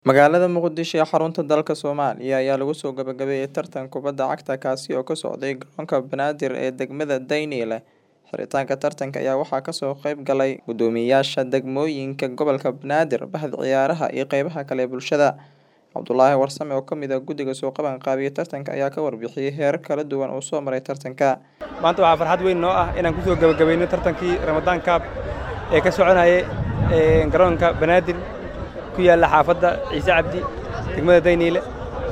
Magaalada Muqdisho ee xarunta dalka Soomaaliya ayaa lagu soo gabagabeeyay tartan kubadda cagta kaasi oo ka socday garoonka Banaadir ee degmada Daynile. Xiritaanka tartanka ayaa waxaa kasoo qayb galay guddoomiyeyaasha degmooyinka gobolka Banaadir, bahda ciyaaraha iyo qeybaha kale ee bulshada. Cabdulaahi Warsame oo kamid ah guddiga soo qaban qaabiyay tartanka ayaa ka warbixiyay heerar kala duwan oo soo maray tartanka. maanta waxaa farxad weyn noo ah inaan kusoo gabagabayno tartankii Ramadaan Cup ee ka soconayay ee, garoonka Banaadir ku yaalla xaafadda Ciise Cabdi degmada Dayniile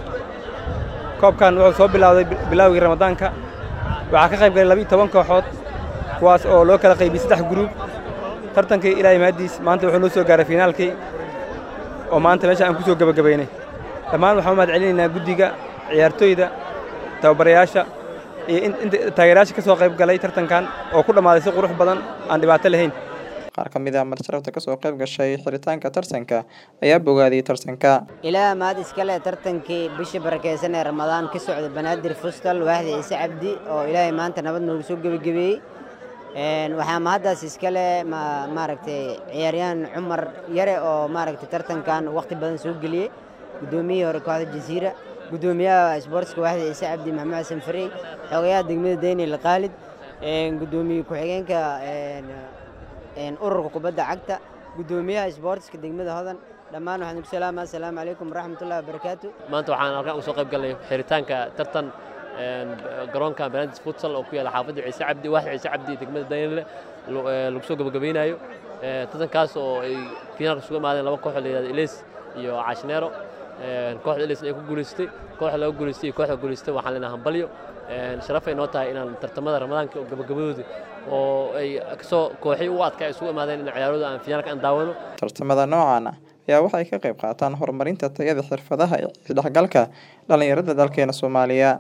koobkan wuxuu soo bilowday bil- bilowgii Ramadaanka waxaa ka qayb galay laba iyo toban kooxood kuwaas oo loo kala qaybiyey saddex gruub tartankii ilaahay mahadiis maanta wuxuu noo soo gaaray finaalkii oo maanta meesha aan kusoo gabagabaynay dhammaan waxaan u mahad celinaynaa guddiga ciyaartoyda tababarayaasha iyo in- inta taageerayaasha ka soo qayb galay tartankan oo ku dhammaaday si qurux badan aan dhibaato lahayn Qaar ka mid ah martisalafta kasoo qayb gashay xiritaanka tartanka ayaa bogaadiyay tartanka. ilaa mahad iskale tartankii bishii barakeysan ee ramadaan ka socda banaadir fustal waaxda ciise cabdi oo ilaahay maanta nabad noogu soo gebagabeeyey Een, waxaa mahaddaas iskale ma- maaragtay ciyaaryahan cumar yare oo maaragtay tartankan waqti badan soo geliyey guddoomiyihii hore kooxda jasiira guddoomiyaha isboortska waaxda ciise cabdi maxamed xasan farey xogayaha degmada daynil khaalid een, guddoomiye ku-xigeenka een, een, ururka kubadda cagta guddoomiyaha isboortiska degmada hodan dhammaan waxaan ku salaamaa asalaamu calaykum waraxmatullahi wabarakaatu maanta waxaan halkan uga soo qayb galnay xiritaanka tartan een, garoonka banaadir futsal oo ku yaalla xaafadda ciise cabdi waaxda ciise cabdi degmada daynile lu- ee, lagu soo gabagabaynayo Ee, tartankaas oo ay finaalka isugu imaadeen laba kooxood la yidhahdo ileys iyo caashneero Een, kooxda ileysna ay ku guulaystay kooxda laga guulaystay iyo kooxda guulaystay waxaan leenahay hambalyo Een, sharafay noo tahay inaan tartamada ramadaanka oo gabagabadooda oo ay kasoo kooxii u adkaa ay isugu imaadeen in ciyaarooda aan finaalka aan daawano Tartamada noocan ah ayaa waxay ka qayb qaataan horumarinta tayada xirfadaha iyo isdhexgalka dhalinyarada dalkeena Soomaaliya.